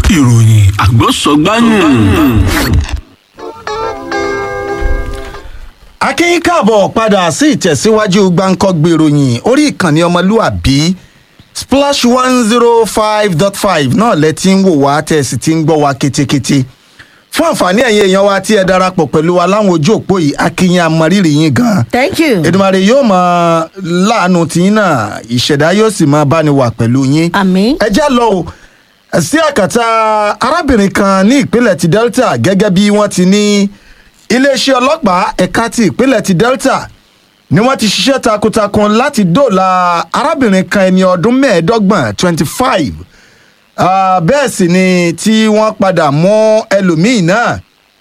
ìròyìn àgbọ̀sọ̀gbáyìn. akínyìn káàbọ̀ padà sí ìtẹ̀síwájú gbáǹkọ́gbè ìròyìn orí ìkànnì ọmọlúàbí splash one zero five dot five náà lẹ ti ń wò wá tẹ̀ sì ti ń gbọ́ wá ketekete fún àǹfààní ẹ̀yin èèyàn wa tí ẹ darapọ̀ pẹ̀lú wa láwọn ojú òpó yìí akínyìn amọ̀rírì yín gan-an thank you. èdèmàrè yóò máa láàánú tiyín náà ìṣẹ̀dá yóò sì máa bá ni wà pẹ̀lú yín àmì. ẹ já lọ o sí àkàtà arábìnrin kan ní ìpínlẹ̀ ti delta gẹ́gẹ́ bí wọ́n ti ní iléeṣẹ́ ọlọ́pàá ẹ̀ka ti ìpínlẹ̀ ti delta ni wọ́n ti ṣiṣẹ́ takuntakun láti dóòlà arábìnrin kan ẹni ọdún mẹ́ẹ̀ẹ́dọ́gbọ̀n twenty five bẹ́ẹ̀ sì ni tí wọ́n padà mú ẹlòmíì náà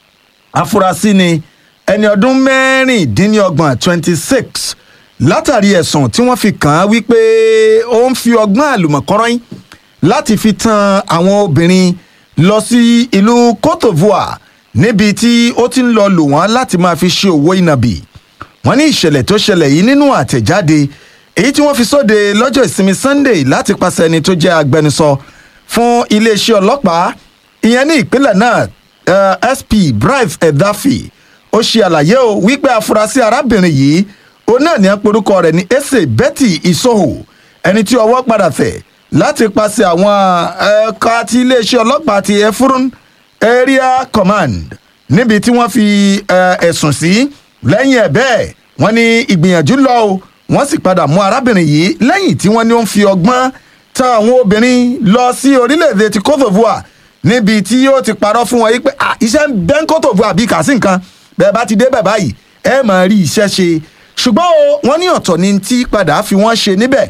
afurasí ni ẹni ọdún mẹ́rìndínlọ́gbọ̀n twenty six látàrí ẹ̀sùn tí wọ́n fi kàn án wípé ó ń fi ọgbọ́n àlùmọ̀kọ́rọ́yìn láti fi tan àwọn obìnrin lọ sí ìlú cote divoire níbi tí ó ti ń lọ lò wọ́n láti máa fi ṣe òwò ìnàbì wọ́n ní ìṣẹ̀lẹ̀ tó ṣẹlẹ̀ yìí nínú àtẹ̀jáde èyí tí wọ́n fi sóde lọ́jọ́ ìsinmi sunday láti pàṣẹ ẹni tó jẹ́ agbẹnusọ fún iléeṣẹ́ ọlọ́pàá ìyẹn ní ìpínlẹ̀ náà uh, sp bright edafi ó ṣe àlàyé o wípé afurasí arábìnrin yìí òun náà ní aporúkọ rẹ̀ ní ese betty isoho ẹni tí ọwọ́ padà tẹ̀ láti pàṣẹ àwọn ẹ̀ka ti iléeṣẹ́ ọlọ́pàá ti efurun area command níbi tí wọ́n fi ẹ̀sùn sí lẹ́yìn ẹ̀ bẹ́ẹ̀ wọ́n ní ìgbìyànjú lọ o wọ́n sì padà mú arábìnrin yìí lẹ́yìn tí wọ́n ní ó ń fi ọgbọ́n ta àwọn obìnrin lọ sí orílẹ̀-èdè ti cote divoire níbi tí yóò ti parọ́ fún wọn yìí pé iṣẹ́ ń bẹ́ ń cote divoire bí kà sí nǹkan bẹ́ẹ̀ bá ti dé bẹ̀ báyìí ẹ máa rí iṣẹ́ ṣe ṣùgbọ́n o wọ́n ní ọ̀tọ̀ ni tí padà fi wọ́n ṣe níbẹ̀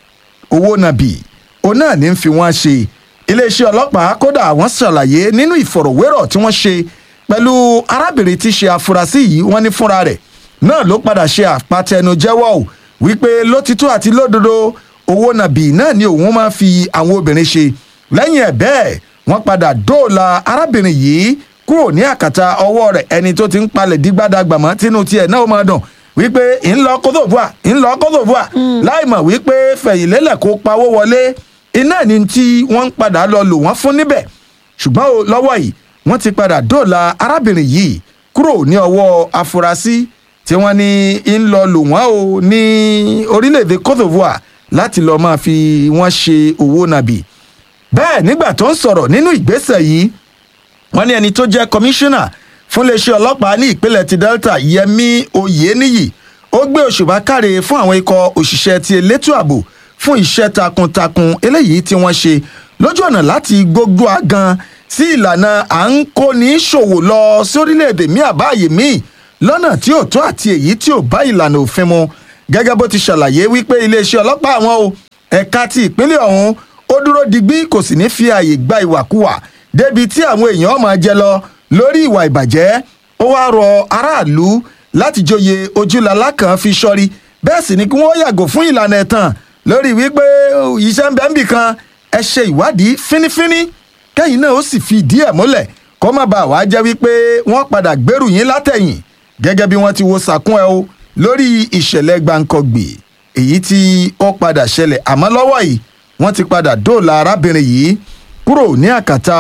owó nàbì òun náà ní fi wọ́n ṣe iléeṣẹ́ ọlọ́pàá kódà wọ́n ṣàlàyé nínú ìfọ̀rọ̀wérọ̀ tí wọ́n ṣe pẹ̀lú arábìnrin tí ṣe afurasí yìí wọ́n ní fúnra rẹ̀ náà ló padà ṣe àpàtẹnujẹ́wọ́ ò wípé lótìtọ́ àti lódodo owó nàbì náà ni òun máa fi àwọn obìnrin ṣe lẹ́yìn ẹ̀ bẹ́ẹ̀ wọ́n padà dóòlà arábìnrin yìí kúrò ní àkàtà ọwọ́ rẹ̀ ẹni tó ti ń palẹ̀ dígbàdàgbàmọ́ tínú tiẹ̀ náà máa dùn wípé ńlọ kótóbùà ńlọ kótóbùà láì mọ̀ wípé fẹ̀yìnlélẹ̀ kó pawó wọlé iná ni tí wọ́n ń padà lọ lò wọ́n fún níbẹ̀ ṣùgbọ́n o lọ́wọ́ yìí wọ́n ti padà dóòlà arábìnrin yìí kúrò ní ọwọ́ afurasí tí wọ́n ní ń lọ lò wọ́n o ní orílẹ̀-èdè cote divoire láti lọ́ọ́ máa fi wọ́n ṣe owó nàbì bẹ́ẹ̀ nígbà tó ń sọ̀rọ̀ nínú ìgbésẹ̀ yìí wọ́n ní ẹni tó jẹ́ kọmíṣánná fún iléeṣẹ́ ọlọ́pàá ní ìpínlẹ̀ ti delta yẹmi oyeniyi ó gbé òṣùbà káre fún àwọn ikọ̀ òṣìṣẹ́ ti elétò ààbò fún iṣẹ́ takuntakun eléyìí tí wọ́n ṣe lójú ọ̀nà láti gbógbó agan sí ìlànà à ń kóni ṣòwò lọ sórílẹ̀-èdè míì àbáyé míì lọ́nà tí ò tó àti èyí tí ò bá ìlànà òfin mu gẹ́gẹ́ bó ti ṣàlàyé wípé iléeṣẹ́ ọlọ́pàá àwọn o ẹ̀ka ti ìpínlẹ̀ ọ̀hún ó dúró digbí kò sì ní fi ààyè gba ìwàkuwà débi tí àwọn èèyàn máa jẹ lọ lórí ìwà ìbàjẹ́ ó wá rọ aráàlú láti joyè ojúlalá kan fi sọrí bẹ́ẹ̀ sì ni kí wọ́n yàgò fún ìlànà ẹ̀tàn lórí wípé iṣẹ́ ń bẹ́ ń bì kan ẹ ṣe ìwádìí fínífíní kẹ́yìn náà ó sì fi ìdí ẹ̀ múlẹ̀ kó má bàa wá jẹ́ wípé wọ́n padà gbèrú yín látẹ̀yìn gẹ́gẹ́ bí wọ́n ti wo sàkún ẹ o lórí ìṣẹ̀lẹ̀ gbàǹkọ̀gbì èyí tí ó padà ṣẹlẹ̀ àmọ́ lọ́wọ́ yìí wọ́n ti padà dóòlà arábìnrin yìí kúrò ní àkàtà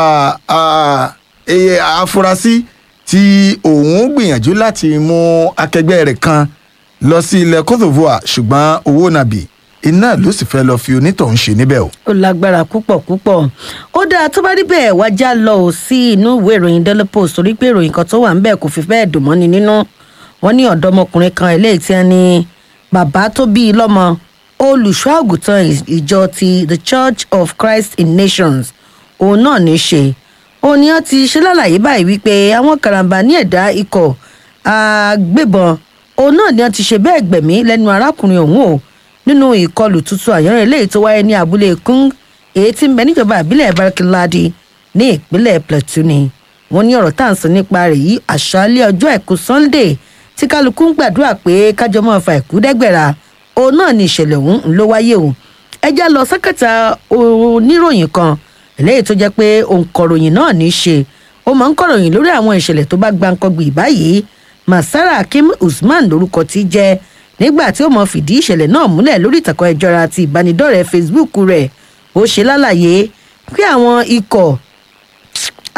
afurasí tí òun gbìyànjú láti mú akẹgbẹ́ rẹ̀ kan lọ sí ilẹ̀ cote divoire ṣùgbọ́n owó nàbì iná ló sì fẹ́ lọ fi onítọ̀hún ṣe níbẹ̀ o. ó lágbára púpọ̀ púpọ̀ ó dáa tó bá rí bẹ́ẹ̀ wá já lọ ò sí inú ìwé ìròyìn daily post torí pé ìròyìn kan tó wà ń bẹ̀ kò fi bẹ́ẹ̀ dùn mọ́ni nínú wọn ní ọ̀dọ́mọkùnrin kan eléyìí tí wọ́n ní bàbá tó bí i lọ́mọ olùṣọ́ àgùntàn ìjọ ti the church of christ in nations òun náà ní í ṣe òun ni wọ́n ti ṣe lálàyé báyìí wípé àwọn karambà ní ẹ̀dá ikọ̀ agbébọn òun náà ni wọ́n ti ṣe bẹ́ẹ̀ gbẹ̀mí lẹ́nu arákùnrin òun o nínú ìkọlù tuntun àyànrẹ́ eléyìí tó wáyé ní abúlé kung èyí tí ń bẹ níjọba ìbílẹ̀ barkinladi ní ìpínlẹ̀ plateau ni wọ́n ní ọ̀rọ̀ tá à ń sọ nípa rẹ̀ yìí àṣálẹ́ ọjọ́ àìkú sunday tí kálukú ń gbàdúrà pé kájọ máa fa ìkú dẹ́gbẹ̀ra òun náà ni ìṣẹ̀lẹ̀ ọ̀hún ló wáyé o ẹjá lọ sákàtà oníròyìn kan eléyìí tó jẹ́ pé òǹkọ̀ròyìn náà ní í ṣe ó máa ń kọ̀ròyìn lórí àwọn ìṣẹ̀lẹ̀ tó bá gbáǹkọ́gbì báyìí masara akim usman lorúkọ tí jẹ́ nígbà tí ó mọ fìdí ìṣẹ̀lẹ̀ náà múlẹ̀ lórí ìtàkùn ẹ̀jọ̀ra àti ìbánidọ́rẹ̀ẹ́ facebook rẹ̀ ó ṣe lálàyé pé àwọn ikọ̀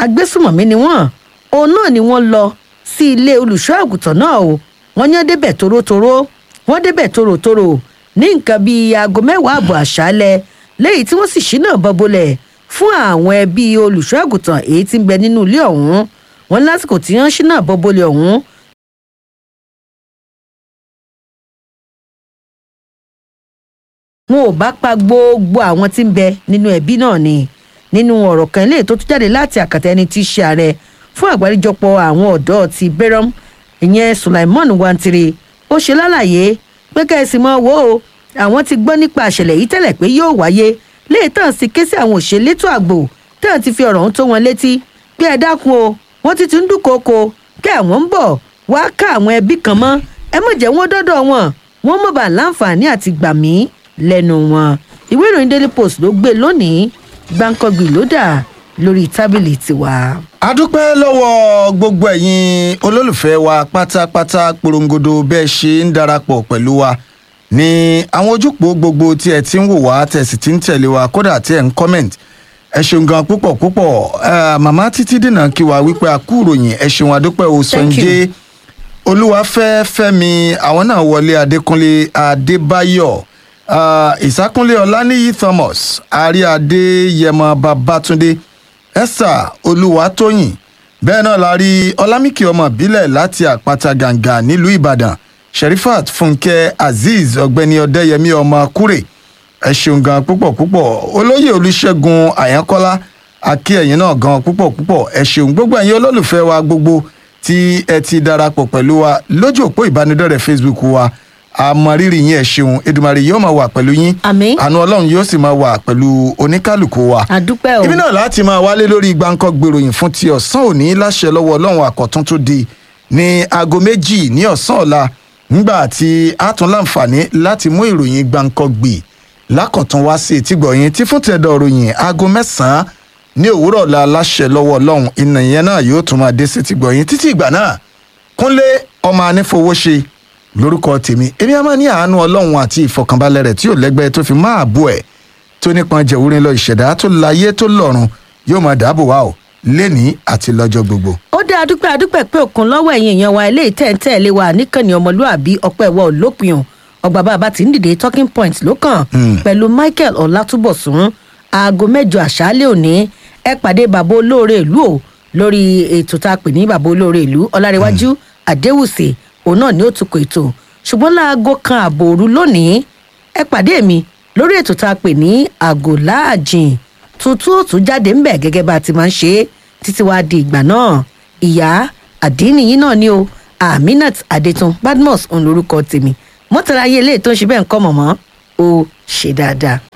agbésùmọ̀mí ni wọ́n òun náà ni wọ́n lọ sí ilé olùṣọ́ àgùntàn náà o wọ́n ní wọ́n débẹ̀ torótoró wọ́n débẹ̀ tòròtòrò ní nǹkan bíi aago mẹ́wàá àbọ̀ àṣálẹ̀ lẹ́yìn tí wọ́n sì ṣínà bọ́bọ́lẹ̀ fún àwọn ẹbí olùṣọ́ àgùntàn èyí tí ń bẹ nínú ilé ọ̀hún wọn lásìkò tí wọ́n ṣínà bọ́bọ́lẹ̀ ọ̀hún wọn ò bá pa gbogbo àwọn tí ń bẹ nínú ẹbí náà ni nínú ọ̀rọ̀ kan eléyìí tó tún jáde láti àkàtà ẹni tí í ṣe ààrẹ fún àgbáríjọpọ̀ àwọn ọ̀dọ́ ti bẹ́rọ̀m ìyẹn sulaimon wantiri ó ṣe lálàyé pé kẹ́sì mọ́ wo o àwọn ti gbọ́ nípa àṣẹlẹ̀ yìí tẹ́lẹ̀ pé yóò wáyé léè tàn sí ké sí àwọn òṣèlétò àgbò tàn ti fi ọ̀rọ̀ ọ̀hún tó wọn létí pé ẹ dákun o wọ́n ti ti ń dúnkòokò kí àwọn ń bọ̀ wá ká àwọn ẹbí kan mọ́ ẹ mọ̀ jẹ́ wọ́n dọ́dọ̀ wọn wọ́n mọ̀ bá láǹfààní àti gbà mí lẹ́nu wọn ìwé ìròyìn daily post ló gbé lónìí gbàǹkangbì ló dà lórí tábìlì tiwa. a dúpẹ́ lọ́wọ́ gbogbo ẹ̀yin olólùfẹ́ wa pátápátá porongodo bẹ́ẹ̀ ṣe ń darapọ̀ pẹ̀lú wa ní àwọn ojúpọ̀ gbogbo tí ẹ ti ń wò wá tẹ̀sí tí ń tẹ̀lé wa kódà tí ẹ ń comment ẹ ṣeun gan púpọ̀ púpọ̀ Eh, màmá títí dènà kí wa wípé a kú ìròyìn ẹ ṣeun adúpẹ́ o Thank you. sọ̀njẹ́ olúwafẹ́ fẹ́mi àwọn náà wọlé adékúnlé adébáyọ̀ ah, ìsákúnlé ọláníyí thomas àríadé yẹmọ babatunde esther olúwatóyìn bẹ́ẹ̀ náà la rí ọlámìkì ọmọ ìbílẹ̀ láti àpáta gàǹgà nílùú ìbàdàn sherifat fúnkẹ́ azeez ọ̀gbẹ́ni ọ̀dẹ́yẹmí ọmọ kúrè ẹ ṣeun gan púpọ̀ púpọ̀ olóyè olùṣègùn àyánkọ́lá akí ẹ̀yìn náà gan púpọ̀ púpọ̀ ẹ ṣeun gbogbo ẹ̀yin olólùfẹ́ wa gbogbo tí ẹ ti darapọ̀ pẹ̀lú wa lójú òpó ìbánidọ́rẹ̀ facebook wa àmọ̀rírì yín ẹ ṣeun edumare yóò máa wà pẹ̀lú yín Àmín. àánú ọlọ́run yóò sì máa wà pẹ̀lú oníkálukú wa àdúpẹ́ o ibi náà láti máa wálé lórí gbáǹkọ́ gbèròyìn fún ti ọ̀sán òní láṣẹ lọ́wọ́ ọlọ́run àkọ́tún tó di ní aago méjì ní ọ̀sán ọ̀la nígbà tí a tún láǹfààní láti mú ìròyìn gbáǹkọ́ gbè lákọ̀tún wá sí etí gbọ̀yìn tí fún tẹ̀dọ̀ ròyìn aago mẹ́sàn-án ní òwúrọ̀ ọ̀la láṣẹ lọ́wọ́ ọlọ́run ìnà ìyẹn náà yóò tún máa dé sí ti gbọ̀yìn títí ìgbà náà kúnlé ọmọ anífowóṣe lórúkọ tèmi èmi a máa ní àánú ọlọ́run àti ìfọkànbalẹ̀ rẹ̀ tí ò lẹ́gbẹ́ tó fi máa bú ẹ̀ tó nípọn jẹ̀wúrin lọ ìṣẹ̀dá tó láyé tó lọ́run yóò máa dáàbò wá o lénìí àti lọ́jọ́ gbogbo. ó dé adúpẹ́ adúpẹ́ pé òkun lọ́wọ́ ẹ̀yìn èèyàn wa eléyìí tẹ̀ ń tẹ̀lé wa níkànnì ọmọlúàbí ọpẹ́ ẹ̀wọ̀ olópin o ọgbà bàbá tí ń dìde talking point ló kàn pẹ̀lú michael ọlátúbọ̀sún aago mẹ́jọ àṣálẹ́ òní ẹ pàdé bàbá olóore ìlú o lórí ètò tá a pè ní bàbá olóore ìlú ọlárẹ̀wájú àdéhùsì òun náà ni ó tukọ̀ ètò ṣùgbọ́n láago kan ààbò òru lónìí ẹ pàdé mi lórí ètò tá a pè ní àgò láàjìn tuntun ó tún jáde ńbẹ gẹ́gẹ́ bá a ti máa ń ṣe é títí wàá di ìgbà náà ìyá àdínìyí náà ni o aminat adetun badmus òun lorúkọ tèmi mọ́tàlá ayé eléyìí tó ń ṣe bẹ́ẹ̀ ń kọ́ mọ̀mọ́ ó ṣe dáadáa.